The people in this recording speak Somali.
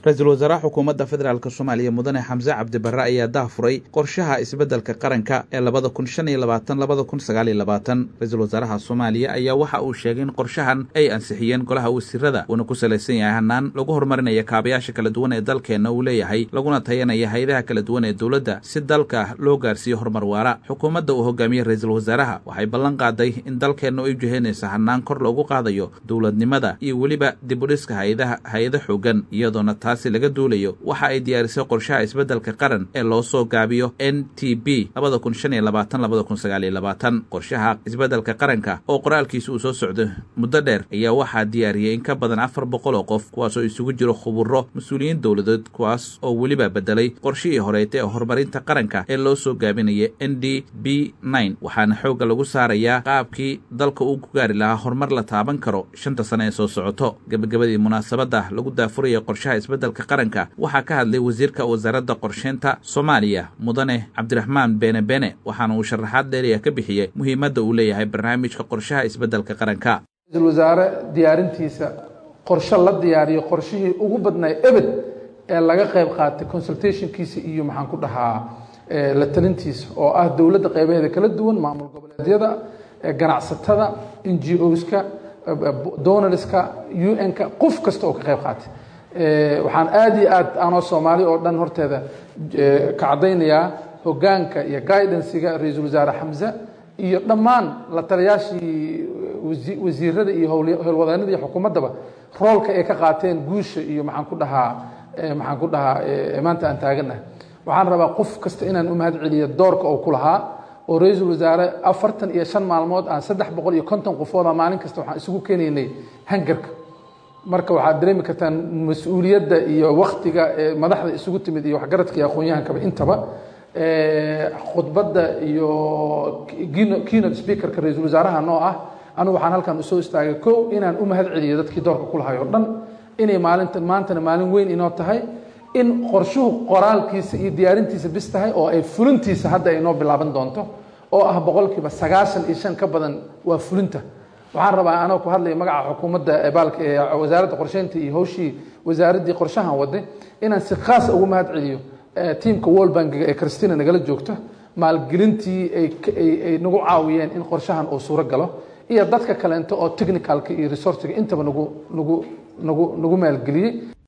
ra-iisul wasaaraha xukuumadda federaalk soomaaliya mudane xamse cabdibare ayaa daafuray qorshaha isbeddelka qaranka ee labada kun shan iyo labaatan labada kun sagaal iyo labaatan ra-iisul wasaaraha soomaaliya ayaa waxa uu sheegay in qorshahan ay ansixiyeen golaha wasiirada uuna ku salaysan yahay hanaan lagu horumarinaya kaabayaasha kala duwan ee dalkeenna uu leeyahay laguna tayanaya hay-adaha kala duwan ee dowladda si dalka loo gaarsiiyo horumar waara xukuumadda uu hogaamiyey ra-iisul wasaaraha waxay ballan qaaday in dalkeenna ay ujihaynaysa hanaan kor loogu qaadayo dowladnimada iyo weliba dibudhiska hay-adaha hay-ado xoogan iyadoona taasi laga duulayo waxa ay diyaarisay qorshaha isbeddelka qaran ee loo soo gaabiyo n t b labada kun shan iyo labaatan labada kun sagaal iyo labaatan qorshaha isbeddelka qaranka oo qoraalkiisa uu soo socdo muddo dheer ayaa waxaa diyaariyey in ka badan afar boqol oo qof kuwaas oo isugu jiro khuburo mas-uuliyiin dowladeed kuwaas oo weliba bedelay qorshihii horeeta ee horumarinta qaranka ee loo soo gaabinaya n d b nine waxaana xoogga lagu saarayaa qaabkii dalka uu ku gaari lahaa horumar la taaban karo shanta sane ee soo socoto gebagabadii munaasabadda lagu daafuraya qorshaha isbeddelka qaranka waxaa ka hadlay wasiirka wasaaradda qorsheynta soomaaliya mudane cabdiraxmaan beene bene waxaana uu sharaxaad dheeriya ka bixiyey muhiimadda uu leeyahay barnaamijka qorshaha isbeddelka qaranka ra-iisul wasaare diyaarintiisa qorshe la diyaariyo qorshihii ugu badnay ebed ee laga qayb qaatay consultationkiisa iyo maxaan ku dhahaa la talintiisa oo ah dowladda qaybaheeda kala duwan maamul goboleedyada ganacsatada n g oska donorska u n-ka qof kasta oo ka qayb qaatay waxaan aada iyo aad anoo soomaali oo dhan horteeda ka caddaynayaa hogaanka iyo guidansiga ra-iisul wasaare xamse iyo dhammaan la taliyaashii wasiirada iyo howlwadaanada iyo xukuumaddaba roolka ay ka qaateen guusha iyo maxaan ku dhahaa maxaan ku dhahaa maanta aan taaganah waxaan rabaa qof kasta inaan u mahad celiyo doorka oo ku lahaa oo ra-iisul wasaare afartan iyo shan maalmood aan saddex boqol iyo konton qofooda maalin kasta waxaan isugu keenaynay hangarka marka waxaad dareemi kartaan mas-uuliyadda iyo waktiga madaxda isugu timid iyo waxgaradka iyo aqoon-yahankaba intaba khudbadda iyo keynote speakerka ra-iisul wasaaraha noo ah anigu waxaan halkan usoo istaagay kow inaan u mahad celiyo dadkii doorka ku lahay oo dhan inay maalinta maantana maalin weyn inoo tahay in qorshuhu qoraalkiisa iyo diyaarintiisa bis tahay oo ay fulintiisa hadda ay noo bilaaban doonto oo ah boqolkiiba sagaashan iyo shan ka badan waa fulinta waxaan rabaa anoo ku hadlaya magaca xukuumadda baalka ee wasaaradda qorsheynta iyo hawshii wasaaraddii qorshahan waday inaan si khaasa ugu mahad celiyo tiamka world bankiga ee christina nagala joogto maalgelintii ay nagu caawiyeen in qorshahan uu suuro galo iyo dadka kaleento oo technicalka iyo resourciga intaba nagu nagu nagu nagu maalgeliyey